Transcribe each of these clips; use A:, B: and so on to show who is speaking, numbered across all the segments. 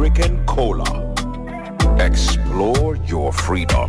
A: American Cola. Explore your freedom.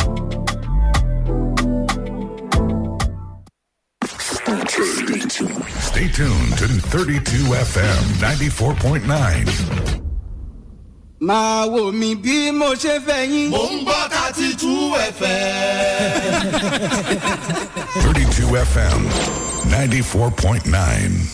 B: Stay tuned to 32 FM 94.9.
C: máa wò mí bí mo ṣe fẹ́ yín.
D: mò ń gbọ́ thirty two fm.
B: 32 FM 94.9.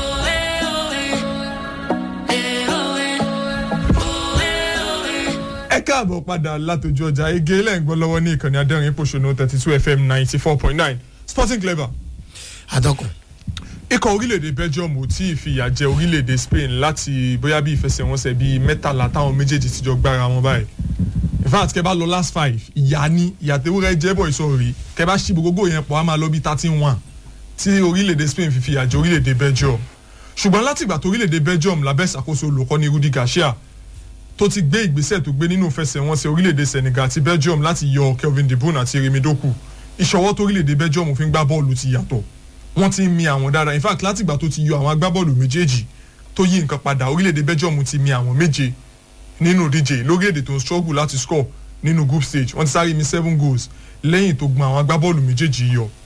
E: ẹ káàbọ̀ padà látòjú ọjà ege lẹ́ǹgbọ́n lọ́wọ́ ní ìkànnì adẹ́rìn pòṣónú thirty two fm ninety four point nine sporting clever.
F: àtọkùn.
E: ikọ̀ orílẹ̀-èdè belgium ò tí ì fìyà jẹ orílẹ̀-èdè spain láti bóyá bí ìfẹsẹ̀wọnsẹ̀ bíi mẹ́tàlá táwọn méjèèjì ti jọ gbára wọn báyìí in fact kẹ bá lọ last five ìyá ni ìyàtẹ̀wúrẹ́ jẹ́bọ̀ ìsọ̀rí kẹ bá ṣí gbogbo yẹn pọ̀ á máa lọ bí thirteen one tí orílẹ̀-èdè spain fi fìyà jẹ orílẹ̀-èdè belgium ṣùgbọ́n látìgbà tó orílẹ̀-èdè belgium lábẹ́ ìṣàkóso olùkọ́ni rudy garcia tó ti gbé ìgbésẹ̀ tó gbé nínú ìfẹsẹ̀wọnsẹ̀ orílẹ̀-èdè senegal àti belgium láti yọ kelvin de bruyne àti remi doku ìṣọwọ́ tó orílẹ̀-èdè belgium fi ń gbá bọ́ọ̀lù ti yàtọ̀ wọ́n ti ń mi àwọn dáadáa in fact látìgbà tó ti yọ àwọn agbábọ́ọ̀lù méjèèjì tó yí nǹkan padà orílẹ̀-èdè belgium ti mi àwọn méje nínú díje lórílẹ̀-èdè tó ń struggle láti score nínú group stage wọ́n ti sáré mi seven goals lẹ́yìn tó gbọ́n àwọn agbábọ́ọ̀lù méjèèjì yọ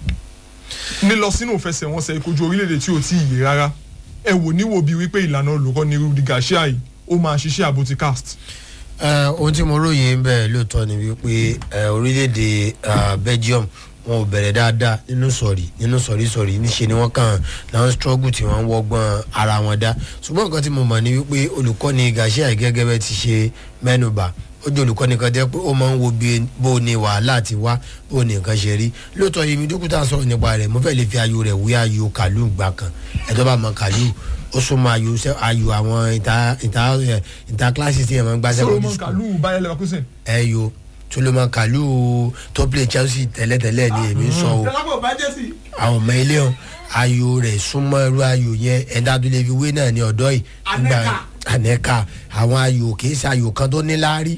E: nílọ sínú ìfẹsẹ̀wọnsẹ̀ ìkojú orílẹ̀-èdè tí ò tí ì yé rárá ẹ wò níwò bíi wípé ìlànà olùkọ́ ni rudy garcia yìí ó máa ṣiṣẹ́ àbótí cast.
F: ohun tí mo ròyìn ń bẹ̀ lóòótọ́ ni wípé orílẹ̀-èdè belgium wọn ò bẹ̀rẹ̀ dáadáa nínú sọ̀rí nínú sọ̀rí sọ̀rí níṣe ni wọ́n kàn láwọn struggle tí wọ́n ń wọ́gbọ́n ara wọn dá ṣùgbọ́n nǹkan tí mo mọ̀ ni wípé olùkọ́ni garcia gẹ́gẹ́ bẹ́ẹ̀ ti ṣe mẹ́nuba ó jẹ́ olùkọ́ni kan jẹ́ pé ó máa ń wo bó ni wàhálà ti wá bó ni nǹkan ṣe rí lóòótọ́ yìí mi dókítà sọ̀rọ̀ nípa rẹ̀ mo fẹ́ lè fi ayò rẹ̀ wí ayò kàlù gbà kan ẹ̀dọ́ bá mọ kàlù ó súnmọ́ ayò ayò àwọn ìta ìta ìta kíláàsì tí yẹn máa ń gbá sẹ́wọ̀n
E: solomon kalu bayer leverkusen.
F: ẹ yo solomon kalu tó play chelsea tẹ́lẹ̀tẹ́lẹ̀ ni èmi ń sọ o àwọn ọmọ ilé o ayò rẹ̀ súnmọ́ irú ayò yẹn ẹ̀dá tó lè fi wé náà ní ọ̀dọ́ yìí nígbà anẹ́ka àwọn ayò kì í ṣe ayò kan tó níláárí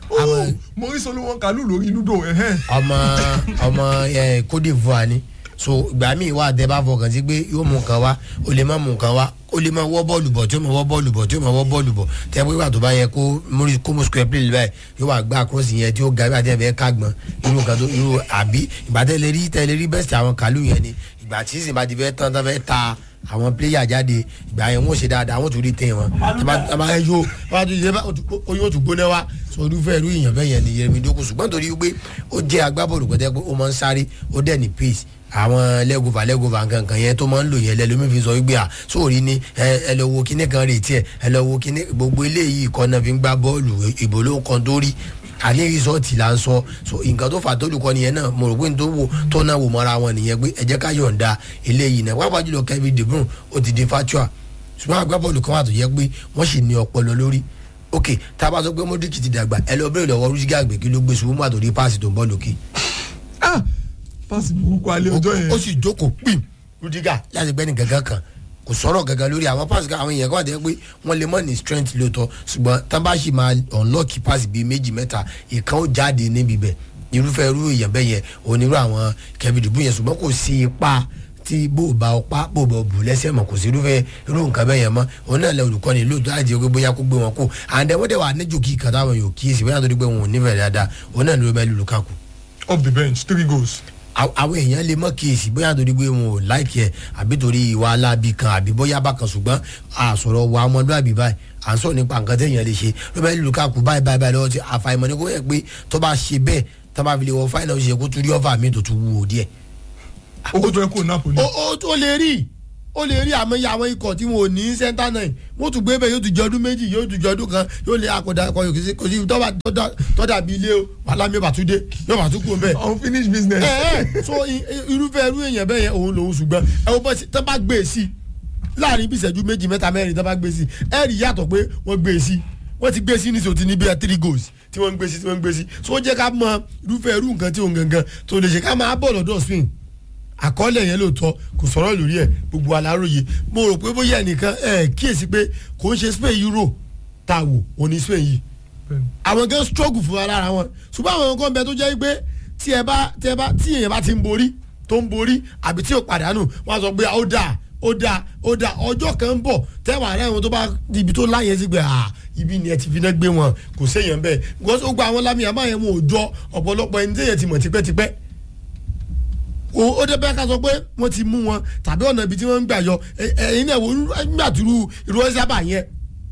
E: mo rí solomon kalu lórí ludo.
F: ọmọ ọmọ cote divoire ni so ìgbà míì wà tẹ bá fọkàn sí pé yóò mú nǹkan wá ó lè má mú nǹkan wá ó lè má wọ́ bọ́ọ̀lù bọ̀ tí ó má wọ́ bọ́ọ̀lù bọ̀ tí ó má wọ́ bọ́ọ̀lù bọ̀ tẹ pé ìgbà tó bá yẹ kó mórí kó mú square play báyìí yóò wá gbá cross yẹn tí ó ga ìgbà tí ẹ fẹ́ kágbọ́n irú nǹkan tó irú àbí ìgbà tẹ lè rí tẹ lè rí bẹ́sẹ̀ àwọn kàlù yẹn ni ìgbà tí sì bá ti fẹ́ tán tán fẹ́ ta àwọn pléyà jáde ìgbà yẹn wọn ò ṣe dáadáa wọn ò tún rí tẹ wọn tàbá yóò oyún òtún gbóná wa sọ irúfẹ́ irú èèyàn bẹ́ẹ̀ yẹn ni yẹmi dókun ṣùgbọ́n torí pé ó jẹ́ agbábọ́ọ̀lù pẹ̀tẹ́ pé ó máa ń sáré ó dẹ̀ ní pace àwọn lẹ́gùnfà lẹ́gùnfà nkankan yẹn tó máa ń lò yẹn lẹ́lómi fi sọ wípé à sóòrí ni ẹ lọ wo kíní kan retí ẹ ẹ lọ wo kíní gbogbo eléyìí kọ́ náà fi ń gbá bọ́ọ̀lù ìbò ló kan tó rí àní rìsọ́ọ̀tì là ń sọ so nǹkan tó fà tólùkọ́ nìyẹn náà mo rò pé tó wò tó náà wò mọ́ra wọn nìyẹn pé ẹ jẹ́ ká yọ̀ǹda eléyìí náà pàápàá jùlọ kevin de bruyne ó ti di fatua ṣùgbọ́n agbábọ́ọ̀lù kan wà tó yẹ pé wọ́n sì ní ọpọlọ lórí ok tá a bá sọ pé modric ti dàgbà ẹ lọ bẹ̀rẹ̀ lọ́wọ́ rúṣígà àgbẹ̀ kí ló gbé ṣubú mọ́ àtòrí páàsì tó ń bọ́ lókè.
E: páàsì burúkú alẹ́ ọjọ́ yẹn.
F: ó sì jókòó pìm rúdígà láti gbẹ́ni gàgán kan kò sọ̀rọ̀ gàgán lórí àwọn páàsì kan àwọn èèyàn kan wà tẹ́ pé wọ́n lè mọ̀ ní strength lóòótọ́ ṣùgbọ́n tán bá sì máa unlock páàsì bíi méjì mẹ́ta ìkan ó jáde níbi bẹ̀ irúfẹ́ irú èèyàn bẹ́ẹ̀ yẹn onírú àwọn kevin dubu yẹn ṣùgbọ́n kò sí ipa tí bó ba ọpá bó ba bù lẹ́sẹ̀ mọ̀ kò sí irúfẹ́ irú nǹkan bẹ́ẹ̀ yẹn mọ́ òun náà lẹ olùkọ́ni lóòótọ́ láti ọgbẹ́ bóyá kó gbé wọn kó àǹdẹ̀ wọ́n dẹ̀ wà níjò kí kàtà àwọn yòó kíyèsí bóyá tó di pé wọn ò nífẹ̀ẹ́ dáadáa òun náà ló bẹ́ẹ̀ lù lukaku.
E: off the bench three goals
F: àwọn èèyàn lè mọ kíyèsí bóyá torí pé wọn ò láìkí ẹ àbí torí ìwà alábì kan àbí bóyá bákan ṣùgbọ́n àsọ̀rọ̀ wa ọmọdúnrún báyìí à ń sọ̀rọ̀ nípa nǹkan téèyàn lè ṣe Romelu Lukaku báyìí báyìí báyìí lọ́wọ́ ti àfàìmọ̀ ní kó yẹ pé tó bá ṣe bẹ́ẹ̀ tó bá fi lè wọ fáìnà ó ṣe kó tún rí ọ́fà mi tó tún wúwo díẹ̀.
E: ó tó ẹ kó Napoli.
F: ó lè rí ó lè rí àmọ́ àwọn ikọ̀ tí wọn ò ní sẹ́ńtà náà wọ́n tún gbé bẹ́ẹ̀ yóò tún jọ ọdún méjì yóò tún jọ ọdún kan yóò lé akọ̀dà ẹ̀kọ́ yòókì sí kò sí tọ́dà bíi ilé o wàhálà mi bàtú dé yóò bàtú kú bẹ́ẹ̀.
E: unfinished business.
F: ẹ ẹ so irúfẹ́ irú èèyàn bẹ́ẹ̀ yẹn òun lòun ṣùgbọ́n ẹ wo bọ́ sí tọ́ bá gbé e sí láàrin bí ìṣẹ́jú méjì mẹ́ta mẹ́rin tọ́ bá gbé e sí ẹ rí yàtọ̀ pé wọ́n gbé e sí wọ́n ti gbé e sí ní sòtì ní bíi three goals tí wọ́n ń gbé e sí tí wọ́n ń gbé e sí so ó jẹ́ ká mọ irúfẹ́ irú nǹkan tí òun gangan tó lè ṣe ká máa bọ̀ lọ́dọ̀ swing àkọọ́lẹ̀ yẹn lóòótọ́ kò sọ̀rọ̀ lórí ẹ̀ gbogbo aláròye mo rò pé bóyá ẹnìkan ẹ̀ kíyèsí pé kò ń ṣe spain euro tá a wò òní spain yìí àwọn gan struggle fún ara wọn ṣùgbọ́n àwọn kan bẹ tó jẹ́ pé tí ẹ bá tí ẹ bá tí èèyàn bá ti ń borí tó ń borí àbí tí ò pàdánù wọ́n á sọ pé ó dáa ó dáa ó dáa ọjọ́ kan ń bọ̀ tẹ́wàá rẹ̀ wọn tó bá ibi tó láyé sí pé ibi ni ẹ ti fi náà gbé wọn kò séèyàn bẹ́ẹ̀ because ó gba àwọn lámì àmọ́ yẹn wọn ò jọ ọ̀pọ̀lọpọ̀ ẹni tẹ́yẹ̀ ti mọ̀ tipẹ́tipẹ́ o ó dé bẹ́ẹ̀ ká sọ pé wọ́n ti mú wọn tàbí ọ̀nà ibi tí wọ́n ń gbà yọ ẹ- ẹ̀yin náà wò ó nígbà tí irú irú ọ́sàbà yẹn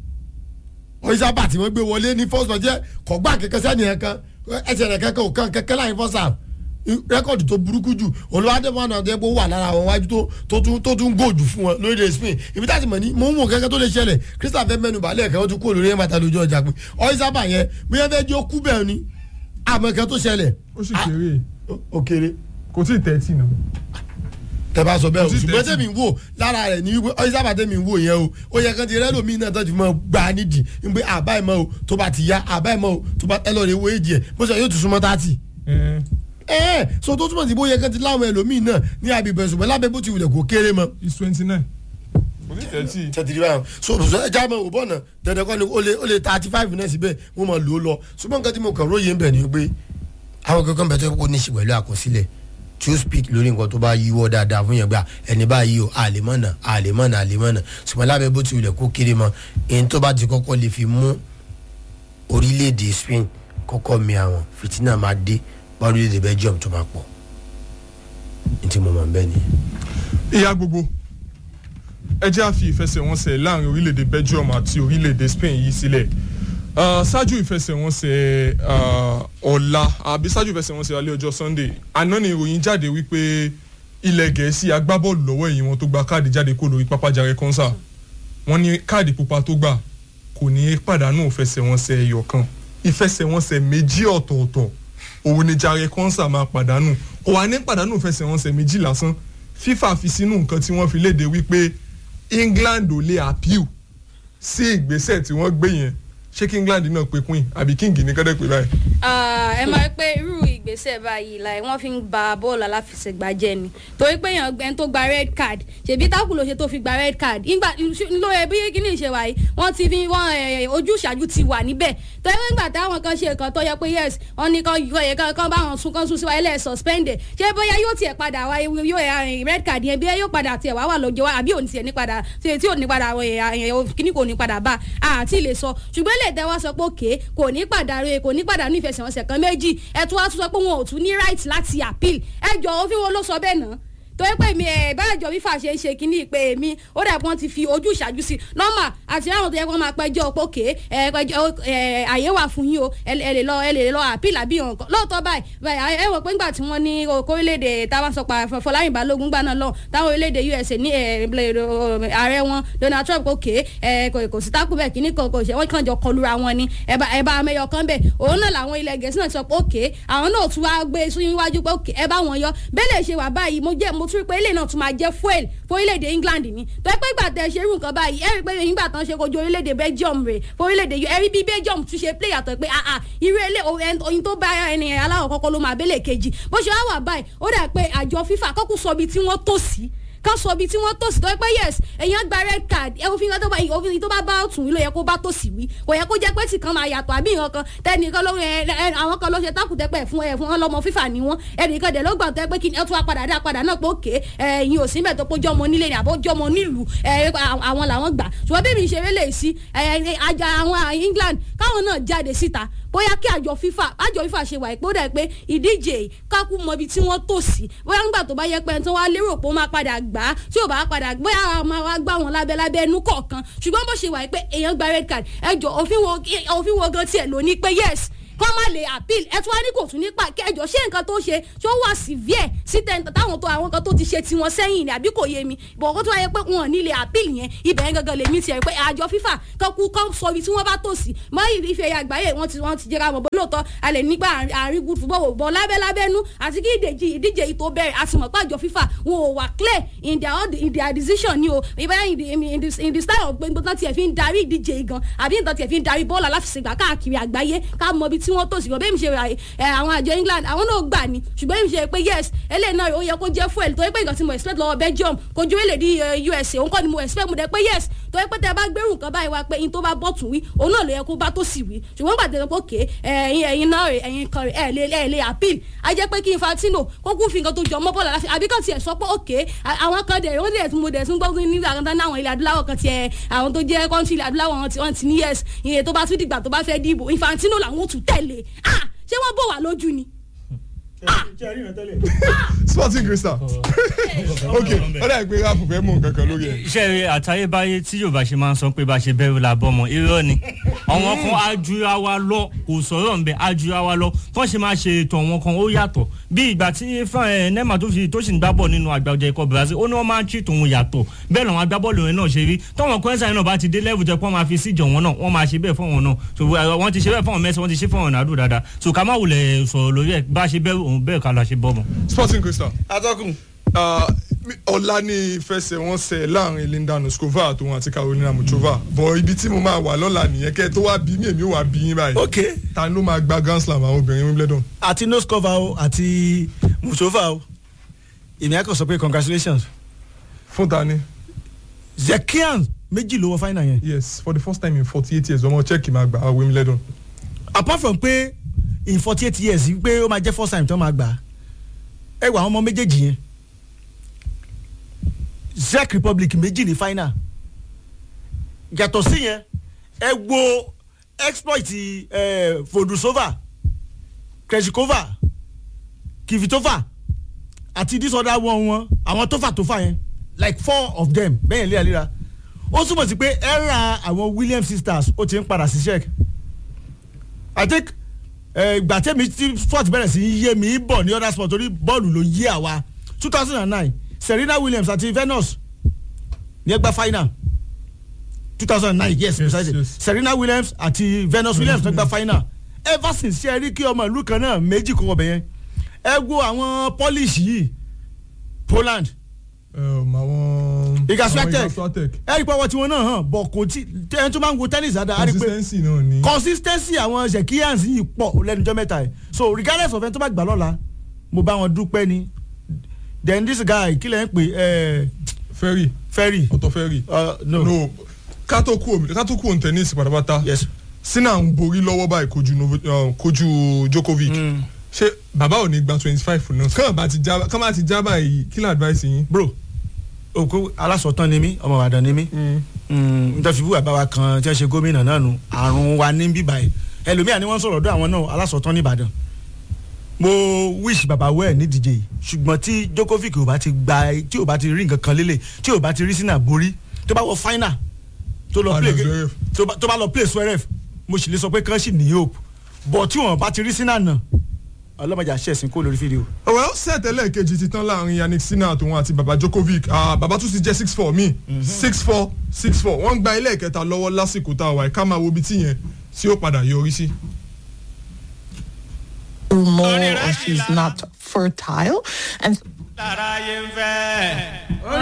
F: ọ́sàbà tí wọ́n gbé wọlé ní first match jẹ́ kọ̀gbà kẹ̀kẹ́ sẹ́ni ẹ̀ kan ẹsẹ̀ rẹ̀ kẹ́kẹ́ ò kan kẹ́kẹ́ láyé first half rẹ́kọ̀dì tó burúkú jù olùwádìí fún àwọn ọ̀dọ́ wà lára àwọn wájú tó tó tún tó tún gòjù fún wọn lórí ilẹ̀ spain ibi tá a ti mọ̀ ní mò ń wò kẹ́kẹ́ tó lè ṣẹlẹ̀ crystal fẹ́ mẹ́nu balẹ̀ kẹ́ wọ́n tún kó lórí ẹ̀ máa ta lójú ọjà pé ọ́sàbà yẹn bóyá fẹ́ jẹ́ ó kú bẹ́ẹ̀ ni àmọ́ kẹ́ tó ṣẹlẹ̀
E: ó sì kéré
F: ó- ó kéré
E: kò tí ì tẹ́tì náà.
F: tẹ́bá sọ bẹ́ẹ̀ o
E: Kò sí
F: ṣùgbọ́n
E: tẹ́tí.
F: tẹ́mi ń wò lára rẹ̀ ní wípé ọyí sábà tẹ́mi ń wò yẹn o ó yẹ kán ti rẹ́lòmíì náà tó ti mọ gbà á nídìí ń pé àbá ìmọ̀ o tó bá ti yá àbá ìmọ̀ o tó bá ẹ lọ́ọ́ rẹ̀ wo èjì ẹ̀ bó ṣe yóò tún súnmọ́ tààtì.
E: ẹ
F: ẹ ẹ so tó túmọ̀ sí bó yẹ kán ti láwọn ẹlòmíì náà ní àbíbẹ̀ ṣùgbọ́n lábẹ́ bó ti wulẹ̀ kó kéré mọ́.
E: is twenty nine kò tí ì tẹ́tì.
F: tẹ́tìrì báyọ̀ so so ẹja mọ̀ òbọ̀ náà dandan kọ́ ni ó lè ó lè thirty five náà síbẹ̀ wọ́n máa lò ó lọ ṣùgbọ́n nǹkan tí mo kàn róye ń bẹ̀ ni pé àwọn kankan bẹ̀ tó yẹ kó ní í ṣe pẹ̀lú àkọsílẹ̀ tí ó speak lórí nǹkan tó bá yíwọ́ dáadáa fún yẹn gbà ẹni báyìí o àlèmọ́nà àlèmọ́nà àlèmọ́nà ṣùgbọ́n lábẹ́ bó ti wulẹ̀ kó kéré mọ́ èyí tó bá ti kọ́kọ́ lè fi mú orílẹ̀-èdè Spain kọ́kọ́ mi àwọn fìtínà máa dé bá orílẹ̀-èdè Belgium tó máa pọ̀ ní tí mo mọ̀ bẹ́ẹ̀ ni.
E: ìyá gbogbo ẹ jẹ́ àfi ìfẹsẹ̀wọnsẹ̀ láàrin orílẹ̀-èdè Belgium àti orílẹ̀-èdè Spain yìí sílẹ̀ Ah, ṣáájú ìfẹsẹ̀wọnsẹ̀ ah, ọ̀la àbí ṣáájú ìfẹsẹ̀wọnsẹ̀ alẹ́ ọjọ́ Sunday àná ni ìròyìn jáde wípé ilẹ̀ Gẹ̀ẹ́sì agbábọ́ọ̀lù lọ́wọ́ ẹ̀yìn wọn tó gba káàdì jáde kó lórí pápá Jare Konsa wọ́n ní káàdì pupa tó gbà kò ní í pàdánù ìfẹsẹ̀wọnsẹ̀ ẹyọ kan ìfẹsẹ̀wọnsẹ̀ méjì ọ̀tọ̀ọ̀tọ̀ òun ni Jare Konsa máa pàdánù kò wá ní pàdánù ìfẹsẹ̀wọnsẹ̀ méjì lásán FIFA fi sínú nǹkan tí wọ́n fi léde wípé England ò lè appeal sí ìgbésẹ̀ tí wọ́n gbé yẹn ṣé kí England náà pe queen àbí king ní kọ́dẹ̀ pé báyìí.
A: Ah, ẹ máa rí pé irú ìgbésẹ̀ báyìí láì wọ́n fi ń ba bọ́ọ̀lù aláfẹsẹ̀gbá jẹ́ ni torí pé èèyàn ẹni tó gba red card ṣèbí tákù ló ṣe tó fi gba red card nígbà lóye bí kíní ìṣe wáyé wọ́n ti fi wọ́n eh, ojú ìṣáájú ti wà níbẹ̀ torí pé nígbà táwọn kan ṣe nǹkan tó yẹ pé yes wọ́n ní kan yọ yẹ kan bá wọn sún kan sún sí wáyé lẹ́ẹ̀ suspended ṣé bóyá yóò tiẹ̀ padà wáyé yóò eh, red card yẹn bí yóò padà tiẹ̀ wá wà lọ́jọ́ wa àbí òní tiẹ̀ ní padà tí tí ò ní padà eh, eh, kíní kò ní padà bá a àti lè sọ ṣùgbọ́n lè tẹ́ wá sọ pé òkè kò ní padà rè kò ní padà ní ìfẹsẹ̀wọnsẹ̀ kan méjì ẹ tún wá tún sọ pé wọn ò tún ní right láti appeal ẹ jọ òfin wo ló sọ bẹ́ẹ̀ náà torí pé mi ẹ bá àjọ fífà ṣe ń ṣe kínní pé mi ó dà pé wọ́n ti fi ojú ìṣáájú sí nọ́mà àti àwọn tó yẹ kó máa pẹjọ́ pókè ẹ pẹjọ́ ẹ àyè wà fún yín o ẹ ẹ lè lọ ẹ lè lọ àpìl àbí nǹkan lóòótọ́ báyìí báyìí ẹ wọ̀ pé ńgbà tí wọ́n ní okó orílẹ̀-èdè táwọn sọ pa Fọláyìn Balógun gbà náà lọ táwọn orílẹ̀-èdè USA ní ẹ ààrẹ wọn Donald Trump pókè ẹ kò kò sí tákù bẹ́ẹ̀ kínní kan kò ṣe wọ́n kàn jọ kọlura wọn ni ẹ bá ẹ bá amẹ́yọ kan bẹ́ẹ̀ òun náà làwọn ilẹ̀ Gẹ̀ẹ́sì náà sọ pé òkè àwọn náà tún wá gbé síwájú pé òkè ẹ bá wọn yọ bẹ́ẹ̀ lè ṣe wà báyìí mo jẹ́ mo tún rí pé ilé náà tún máa jẹ́ fuel fún orílẹ̀-èdè England ni tó ẹ pé ìgbà tẹ ṣe irú nǹkan báyìí ẹ rí pé nígbà tán ṣe kojú orílẹ̀-èdè Belgium rè fún orílẹ̀-èdè ẹ rí bí Belgium tún ṣe play yàtọ̀ pé ah ah irú ilé oyin tó bá ẹni aláwọ̀ kọ́kọ́ ló máa bẹ́lẹ̀ kejì bó ṣe wá wà báyìí ó dà pé àjọ FIFA kọ́kù sọ ibi tí wọ́n tó sí ká sọ ibi tí wọ́n tó sí tó yẹ pé yes èèyàn gba red card ẹ òfin tó bá òfin tó bá bá ọ̀tún yìí ló yẹ kó bá tó sí wí kò yẹ kó jẹ́ pé tìkan máa yàtọ̀ àbí nǹkan kan tẹnìkan ló ẹ ẹ àwọn kan ló ṣe tákùtẹ́pẹ́ fún ẹ fún ọlọ́mọ fífà ni wọ́n ẹnìkan dẹ̀ ló gbà tó yẹ pé kí ẹ tún wá padà dá padà náà pé òkè ẹ yín ò sí mẹ́tọ́ pé jọmọ nílé ni àbó jọmọ nílùú ẹ àwọn làwọn gbà ṣùgbọ́n bí mi ṣe rélé sí ẹ àjà àwọn England káwọn náà jáde síta bóyá kí àjọ FIFA àjọ FIFA ṣe wà ìpó dẹ̀ pé ìdíje kákú mọ ibi tí wọ́n tò sí bóyá nígbà tó bá yẹ pé ẹni tó wá lérò pé ó máa padà gbà á tí ò bá padà bóyá àwọn máa wá gbá wọn lábẹ́ lábẹ́ ẹnu kọ̀ọ̀kan ṣùgbọ́n bó ṣe wà pé èèyàn gba red card ẹjọ́ òfin wo òfin wo gan tiẹ̀ ló ní pé yes kọ́ má lè appeal ẹ tún wá ní kò tún nípa kẹjọ ṣé nǹkan tó ṣe ṣó wà severe sí tẹ̀ǹtà táwọn tó àwọn kan tó ti ṣe tiwọn sẹ́yìn ni àbí kò yé mi bọ̀ kó tún wáyé pé wọn ò ní lè appeal yẹn ibẹ̀ yẹn gangan lèmi tiẹ̀ pé àjọ FIFA kan kú kan sọ ibi tí wọ́n bá tò sí mọ́ ìfẹ́ ẹ̀yà àgbáyé wọ́n ti wọ́n ti jẹ́ra mọ̀ bó lóòótọ́ a lè nígbà àárín good football bọ̀ lábẹ́ lábẹ́nú àti kí ìdíje ìdíje yìí tó bẹ̀rẹ̀ a sì mọ̀ pé àjọ FIFA wọn ò wà clear in their in their decision ni o ìbáyà in the in the style of gbogbo tán tiẹ̀ fi ń darí ìdíje gan àbí nǹkan tiẹ̀ fi ń darí bọ́ọ̀lù aláfẹsẹ̀gbá káàkiri àgbáyé ká mọ ibi tí tí wọ́n tò sí bẹ́ẹ̀ mi ṣe ra ẹ àwọn àjọ England àwọn náà gbà ní ṣùgbọ́n mi ṣe pé yes eléyìí náà ó yẹ kó jẹ́ fuel torí pé nǹkan tí mo expect lọ́wọ́ Belgium kò ju orílẹ̀-èdè USA òun kọ́ ni mo expect mo dẹ̀ pé yes torí pé tẹ bá gbẹrù nǹkan báyìí wá pé in tó bá bọ́ tún wí òun náà ló yẹ kó bá tó sì wí ṣùgbọ́n gbàdé pé òkè ẹ̀yin ẹ̀yin náà rè ẹ̀yin kan rè ẹ̀ lè ẹ̀ lè appeal á jẹ́ pé kí Infantino kó kú fi nǹkan tó jọ mọ́ bọ́ọ̀lù aláfi àbí kàn tiẹ̀ sọ pé òkè àwọn kan dẹ̀ wọ́n dẹ̀ tún mo dẹ̀ tún gbọ́ ní àkàntán náà àwọn ilẹ̀ adúláwọ̀ kan tiẹ̀ àwọn tó jẹ́ kọ́ńtì ilẹ̀ adúláwọ̀ wọn ti- wọn ti ní yes ìyẹn tó bá tún dìgbà tó bá fẹ́ dìbò Infantino làwọn ò tún tẹ̀lé ah ṣé wọ́n bò wá lójú ni.
E: sporting crystal ok ọ̀dà ìpè ráàpù fẹ́ mú nǹkan kan lórí ẹ̀.
G: iṣẹ́ rẹ̀ àtayébáyé tí yorùbá ṣe máa ń sọ pé bá ṣe bẹ̀rù la bọ́mọ irọ́ ni àwọn kan ajura wa lọ kò sọ̀rọ̀ ń bẹ ajura wa lọ tó ṣe máa ṣe ètò àwọn kan ó yàtọ̀ bí ìgbà tí fún ẹ nema tó fi tó sì ń gbá bọ̀ nínú àgbàjọ ikọ̀ brazil ó ní wọ́n máa ń treat òun yàtọ̀ bẹ́ẹ̀ làwọn agbábọ́ọ̀lù yẹn náà ṣe rí tọ́wọ́n kọ́ńsà náà bá ti dé level jẹ́ pé wọ́n máa fi síjọ wọn náà wọ́n máa ṣe bẹ́ẹ̀ fún wọn náà so ẹ, wọ́n ti ṣe bẹ́ẹ̀ fún wọn mẹ́sàn-án wọ́n ti ṣe fún wọn nàdó dáadáa so ká má wulẹ̀ sọ̀rọ̀ lórí ẹ̀ bá ṣe bẹ́ẹ̀ òun bẹ́ẹ̀ ká la ṣe bọ́mọ.
E: sporting crystal
D: atọ́kùn
E: ah, mi- ọ̀la ní ìfẹsẹ̀wọnsẹ̀ láàrin linda nuskova àtòun àti carolina muchova bọ̀ ibi tí mo máa wà lọ́la nìyẹn kẹ́ ẹ tó wá bí mi èmi ò wá bí yín báyìí
H: ok
E: ta ló máa gba grand slam àwọn obìnrin wimbledon.
H: àti noskova o àti musova o èmi á kàn sọ pé congratulations
E: fún ta ni
H: zekian méjì ló wọ final yẹn
E: yes for the first time in forty eight years ọmọ czech máa gba wimbledon.
H: apart from pé in forty eight years pé ó máa jẹ́ first time tó máa gbà á ẹ wà àwọn ọmọ méjèèjì yẹn czech republic méjì ní final yàtọ̀ sí yẹn ẹ wo exploit eh, vodusova krejikova kivitova àti this other one wọn àwọn tó fà tó fà yẹn like four of them bẹ́ẹ̀ léraléra ó túmọ̀ sí pé ẹ̀rà àwọn williams sisters ó ti ń padà sí czech i think ìgbà tẹ́mi tí sport bẹ̀rẹ̀ sí í yé mi bọ̀ ní other sport torí bọ́ọ̀lù ló yé àwa two thousand and nine serena williams àti venus ní ẹgbẹ́ final two thousand and nine yes,
E: Yes,
H: precisely
E: yes.
H: serena williams àti venus williams ní ẹgbẹ́ final ever since ṣe rí kí ọmọ ìlú kan náà méjì kó wọbẹ̀ yẹn ẹ wo àwọn polish yìí poland
E: Um, àwọn
H: Iga
E: àwọn
H: Swiatek.
E: Iga Swiatek.
H: ẹ rí i pé ọwọ́ tiwọn náà hàn bọ̀ kò tí ẹni tó máa ń wo tennis dáadáa á rí i pé
E: consistency náà ni.
H: consistency àwọn zekians yìí pọ̀ lẹ́nujọ́ mẹ́ta yìí so regardless of ẹni tó bá gbà lọ́la mo bá wọn dúpẹ́ ni then this guy kí lẹ́ ń pè ẹ́
E: ferry
H: ferry
E: ọ̀tọ̀ ferry.
H: uh, no.
E: no ká tó kú omi ká tó kú òun tennis pátápátá.
H: yes
E: sinna ń borí lọ́wọ́ báyìí kojú Novo- uh, kojú Djokovic. ṣé bàbá ò ní gba twenty five náà kàn bá ti já kàn bá ti já báyìí kí ló advice yín.
H: bro òkú alásọ̀tàn ni mí ọmọ ìbàdàn ni mí nítorí fífú àbáwá kan tí wọ́n ṣe gómìnà náà nù àrùn wa ní bíbá yìí ẹlòmíà ni wọ́n sọ̀rọ̀ ọ̀dọ̀ àwọn náà alásọ̀tàn ní ìbàdàn mo wish baba well ní díje yìí ṣùgbọ́n tí Djokovic ò bá ti gba tí ò bá ti rí nǹkan kan lélẹ̀ tí ò bá ti rí sínú àborí tó bá wọ final tó lọ play
E: Final Zverev.
H: tó bá- tó bá lọ play Zverev mo sì lè sọ pé kán sì ní hope but tí wọn bá ti rí sínú àná ọlọ́mọdé àṣẹ̀sìn kó lórí fídíò.
E: well set ẹlẹ́ẹ̀kejì ti tán láàrin yannick sinna àtòun àti baba Djokovic ah, baba tún ti jẹ́ six four mi six four six four wọ́n gba ẹlẹ́ẹ̀kẹta lọ́wọ́ lásìkò tá a wà ká máa wo ibi tí yẹn tí ó padà yọrí sí.
I: more or she's not fertile and
D: lára yẹn fẹ́.